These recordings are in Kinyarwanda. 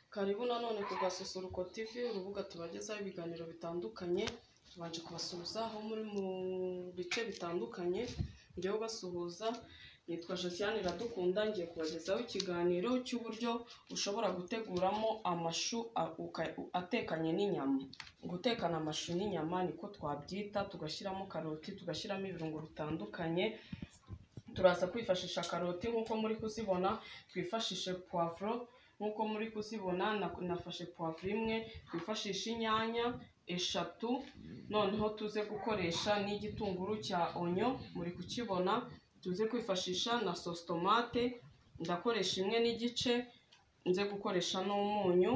Karibu nanone ku Gasusuruko TV, urubuga tubagezaho ibiganiro bitandukanye, tubanje kubasuhuza aho muri mu bice bitandukanye, njyewe ubasuhuza nitwa Josiane Iradukunda, ngiye kubagezaho ikiganiro cy'uburyo ushobora guteguramo amashu a- uka- atekanye n'inyama. Gutekana amashu n'inyama niko twabyita, tugashyiramo karoti, tugashyiramo ibirungo bitandukanye, turaza kwifashisha karoti nk'uko muri kuzibona, twifashishe puwavuro nk'uko muri kuzibona, na- nafashe puwavuro imwe, twifashishe inyanya eshatu, noneho tuze gukoresha n'igitunguru cya onyo, muri kukibona, tuze kwifashisha na sositomate, ndakoresha imwe n'igice, nze gukoresha n'umunyu,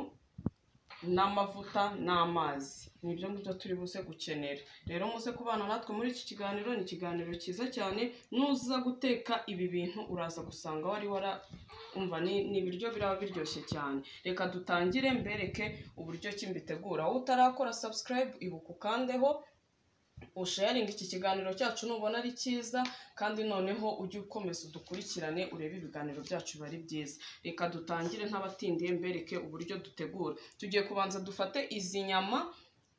n'amavuta n'amazi. Ni ibyo ngibyo turi buze gukenera. Rero muze kubana natwe muri iki kiganiro, ni ikiganiro cyiza cyane, nuza guteka ibi bintu uraza gusanga wari wara umva ni, ni ibiryo biraba biryoshye cyane. Reka dutangire mbereke uburyo ki mbitegura. Wowe utarakora subscribe ibuka ukandeho, usharinga iki kiganiro cyacu nubona ari cyiza kandi noneho ujye ukomeza udukurikirane urebe ibiganiro byacu biba ari byiza. Reka dutangire ntabatindiye mbereke uburyo dutegura. Tugiye kubanza dufate izi nyama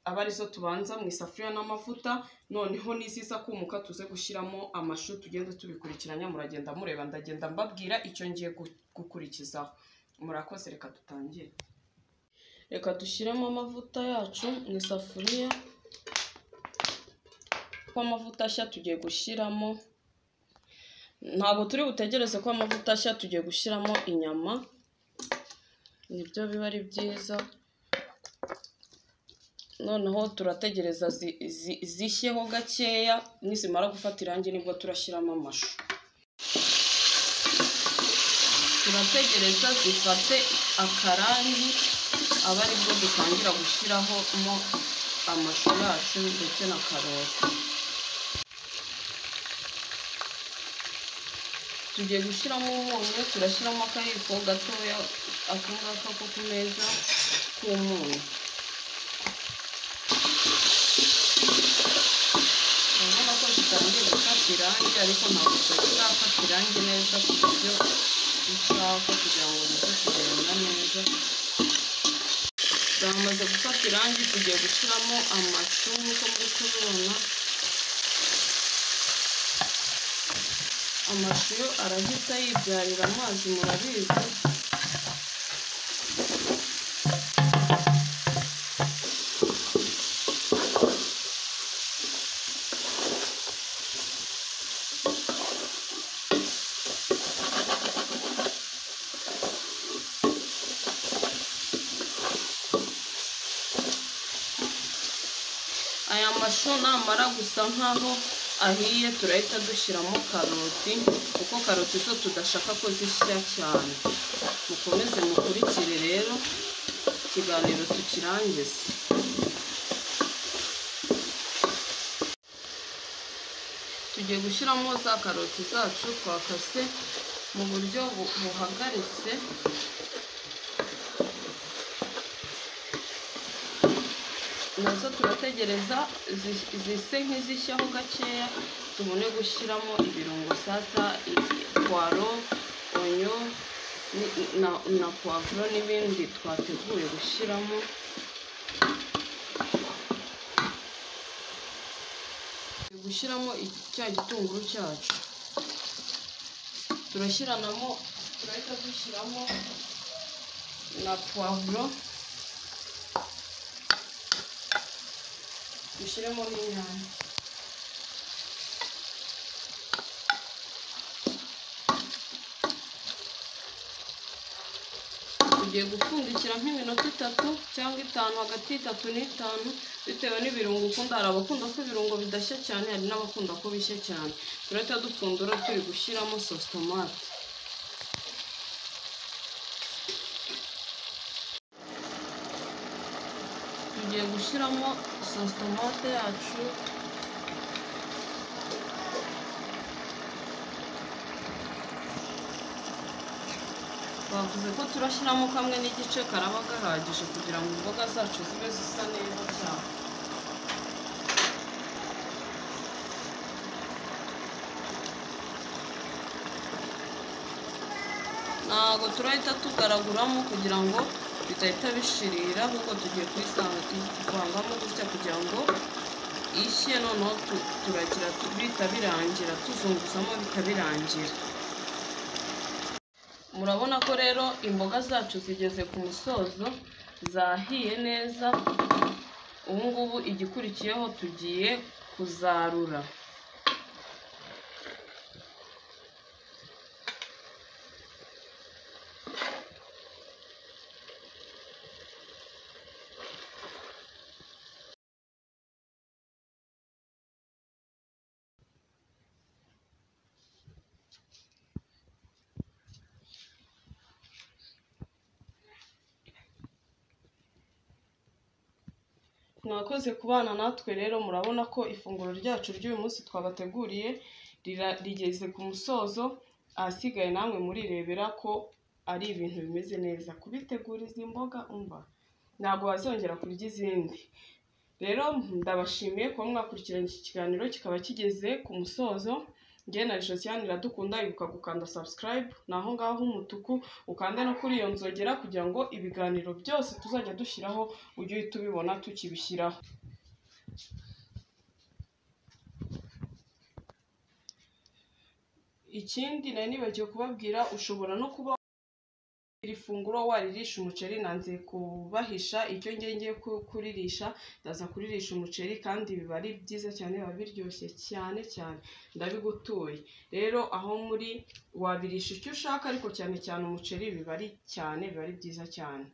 aba arizo tubanza mu isafuriya n'amavuta, noneho n'iziza kumuka tuze gushyiramo amashu tugenda tubikurikiranya muragenda mureba, ndagenda mbabwira icyo ngiye gu- gukurikizaho. Murakoze reka dutangire. Reka dushyiremo amavuta yacu mu isafuriya ko amavuta ashya tugiye gushyiramo ntabwo turi butegereze ko amavuta ashya tugiye gushyiramo inyama nibyo biba ari byiza noneho turategereza zi- zi- zishyeho gakeya nizimara gufata irangi nibwo turashyiramo amashu turategereza zifate akarangi aba aribwo dutangira gushyiraho mo amashu yacu ndetse na karoti tugiye gushyiramo umunyu turashyiramo akayiko gatoya ako ngako ko ku meza k'umunyu urabona ko kitangiye gufata irangi ariko ntabwo kirafata irangi neza ku buryo ushaka kugira ngo bize kugenda neza byamaze gufata irangi tugiye gushyiramo amashu nk'uko muri kubibona amashu yo arahita yibyarira amazi murabizi aya mashu namara gusa nkaho ahiye turahita dushyiramo karoti kuko karoti zo tudashaka ko zishya cyane mukomeze mukurikire rero ikiganiro tukirangize tugiye gushyiramo za karoti zacu twakase mu buryo bu- buhagaritse nazo turategereza zi- zise nk'izishyaho gakeya tubone gushyiramo ibirungo sasa i- puwaro onyo ni- na, na puwavuro n'ibindi twateguye gushyiramo Tugiye gushyiramo i- cya gitunguru cyacu turashyiranamo turahita dushyiramo na puwavuro dushyiremo n'inyanya tugiye gupfundikira nk'iminota itatu cyangwa itanu hagati y'itatu n'itanu bitewe n'ibirungo ukunda hari abakunda ko ibirungo bidashya cyane hari n'abakunda ko bishya cyane turahita dupfundura turi gushyiramo sositomate tugiye gushyiramo sositomate yacu bavuze ko turashyiramo kamwe n'igice karaba gahagije kugira ngo imboga zacu zibe zisa neza cyane ntabwo turahita tugaraguramo kugira ngo bidahita bishirira kuko tugiye kuyisanga kuvangamo gutya kugira ngo ishye noneho tu- turagira tu- bihita birangira tuzunguzamo bihita birangira murabona ko rero imboga zacu zigeze ku musozo zahiye neza ubu ngubu igikurikiyeho tugiye kuzarura mwakoze kubana natwe rero murabona ko ifunguro ryacu ry'uyu munsi twabateguriye rira- rigeze ku musozo ahasigaye namwe murirebera ko ari ibintu bimeze neza kubitegura izi mboga umva ntabwo wazongera kurya izindi rero ndabashimiye kuba mwakurikiranye iki kiganiro kikaba kigeze ku musozo njye na josiane iradukunda ibuka gukanda subscribe ni aho ngaho h'umutuku ukande no kuri iyo nzogera kugira ngo ibiganiro byose tuzajya dushyiraho ujye uhita ubibona tukibishyiraho ikindi nari nibagiwe kubabwira ushobora no kuba iri funguro waririsha umuceri nanze kubahisha icyo ngiye ngiye ku- kuririsha ndaza kuririsha umuceri kandi biba ari byiza cyane biba biryoshye cyane cyane ndabigutuye rero aho muri wabirisha icyo ushaka ariko cyane cyane umuceri biba ari cyane biba ari byiza cyane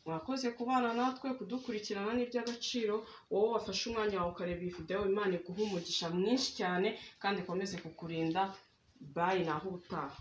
mwakoze kubana natwe kudukurikirana n'iby'agaciro wowe wafashe umwanya wawe ukareba iyi video imana iguhe umugisha mwinshi cyane kandi ikomeze kukurinda bayi naho ubutaha